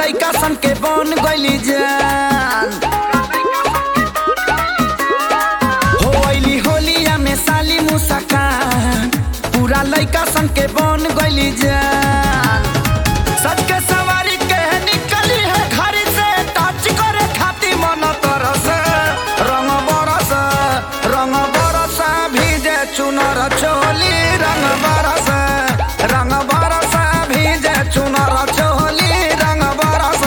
लइका सन के बन गइली जान हो अइली होलिया में साली मुस्कान पूरा लइका सन के बन गइली जान सच के सवारी के निकली है घर से टच करे खाती मन तरस रंग बरस रंग बरस भीजे चुनर चोली रंग बरस रंग बरस भीजे चुनर चोली रंग बरस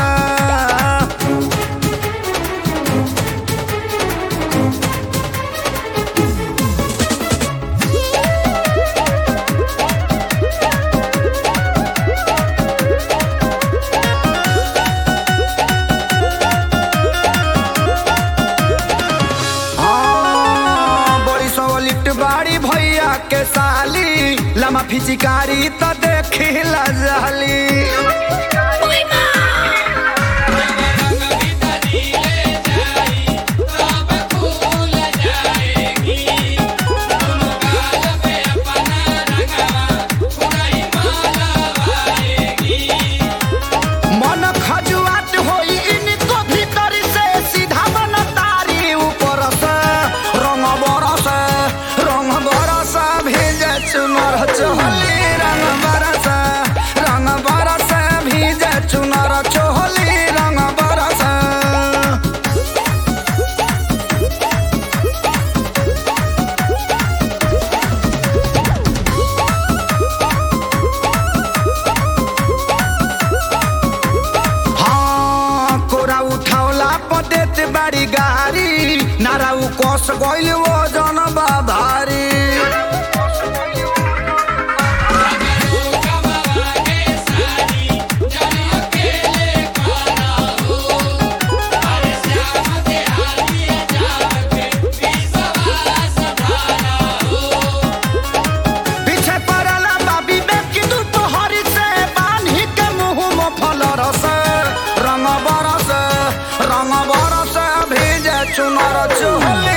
हाँ, बड़ी सवलिट बाड़ी भैया के साली लमा फिचिकारी त देखी जाली मन खजुआत होई इनको भीतर से सीधा मन तारी ऊपर से रंग बरस रंग बरस भेजे चुनर चोली रंग बरस रंग बरस भेजे चुनर चोली रंग बरस हाँ कोरा उठावला पदेत बाड़ी गारी नारा उ कस गइल वो जन भारी पीछे पड़ला बाबी में कि दोपहरी से बान्ही के मुंह में फल रस रंग बरस रंग बरस भेजे चुनर चोली